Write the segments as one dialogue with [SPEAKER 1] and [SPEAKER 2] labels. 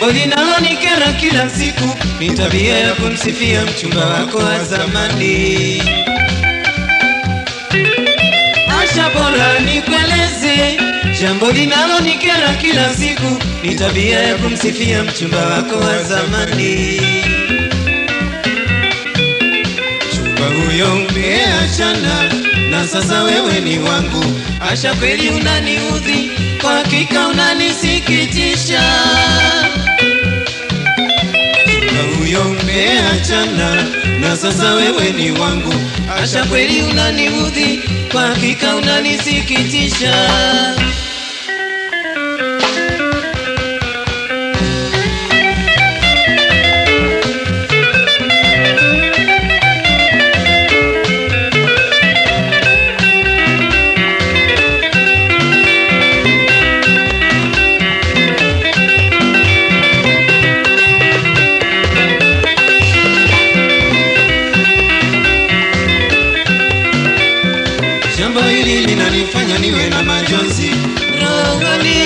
[SPEAKER 1] Jambo linalonikera kila siku ni tabia ya kumsifia mchumba wako wa zamani. Asha, bora nikueleze, jambo linalonikera kila siku ni tabia ya kumsifia mchumba wako wa zamani. Mchumba huyo umeachana na sasa wewe ni wangu. Asha, kweli unaniudhi, kwa hakika unanisikitisha. Mchumba huyo umeachana na sasa wewe ni wangu. Asha, kweli unaniudhi, kwa hakika unanisikitisha. Jambo hili linanifanya niwe na majonzi rohoni.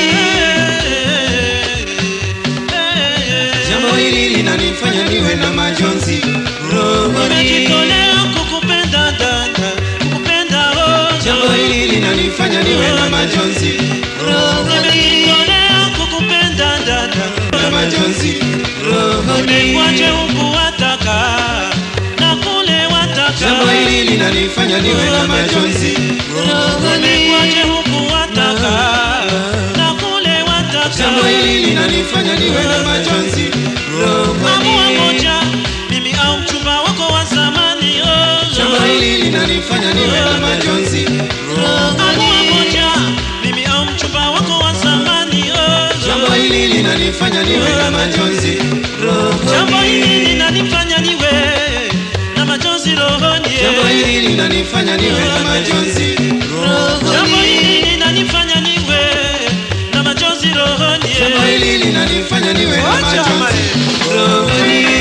[SPEAKER 1] Jambo hili linanifanya niwe na majonzi rohoni.
[SPEAKER 2] Nimejitolea kukupenda dada, kukupenda oh.
[SPEAKER 1] Jambo hili linanifanya niwe na majonzi rohoni.
[SPEAKER 2] Nimejitolea kukupenda dada,
[SPEAKER 1] Na majonzi rohoni.
[SPEAKER 2] nimekwaje huku wataka na kule wataka.
[SPEAKER 1] Jambo hili linanifanya niwe na majonzi rohoni.
[SPEAKER 2] Nimekwaje huku wataka na kule wataka.
[SPEAKER 1] Jambo hili linanifanya niwe na majonzi
[SPEAKER 2] Amua
[SPEAKER 1] rohoni.
[SPEAKER 2] moja, mimi au mchumba wako wa zamani oh.
[SPEAKER 1] Jambo hili linanifanya niwe na majonzi
[SPEAKER 2] Amua
[SPEAKER 1] rohoni.
[SPEAKER 2] moja, mimi au mchumba wako wa zamani oh.
[SPEAKER 1] Jambo hili linanifanya niwe na majonzi
[SPEAKER 2] Jambo hili
[SPEAKER 1] rohoni.
[SPEAKER 2] linanifanya niwe na majonzi rohoni.
[SPEAKER 1] Jambo hili linanifanya niwe na majonzi
[SPEAKER 2] Jambo
[SPEAKER 1] rohoni.
[SPEAKER 2] hili linanifanya niwe na majonzi rohoni.
[SPEAKER 1] Jambo hili linanifanya niwe na
[SPEAKER 2] Wacha
[SPEAKER 1] majonzi
[SPEAKER 2] mali.
[SPEAKER 1] rohoni.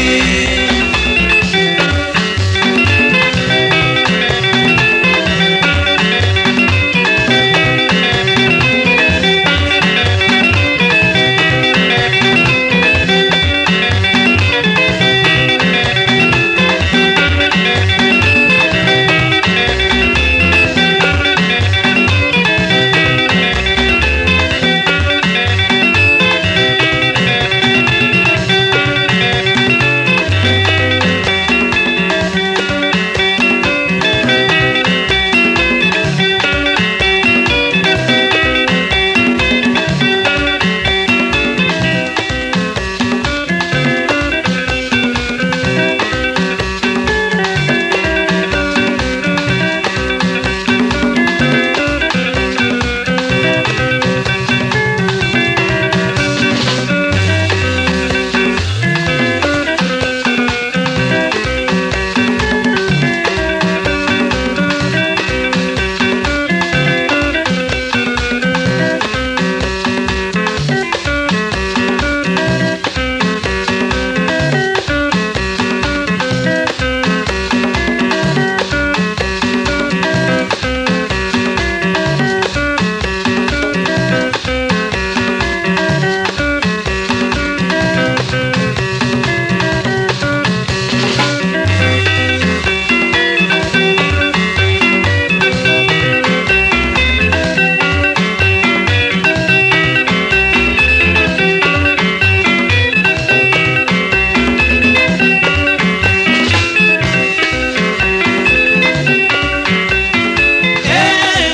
[SPEAKER 2] Eh.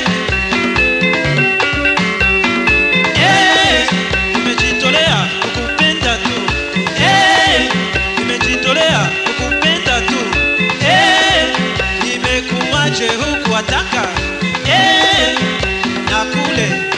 [SPEAKER 2] Eh. Nimejitolea kukupenda tu. Eh. Nimejitolea kukupenda tu. Eh. Nimekuaje huku wataka. Eh. Na kule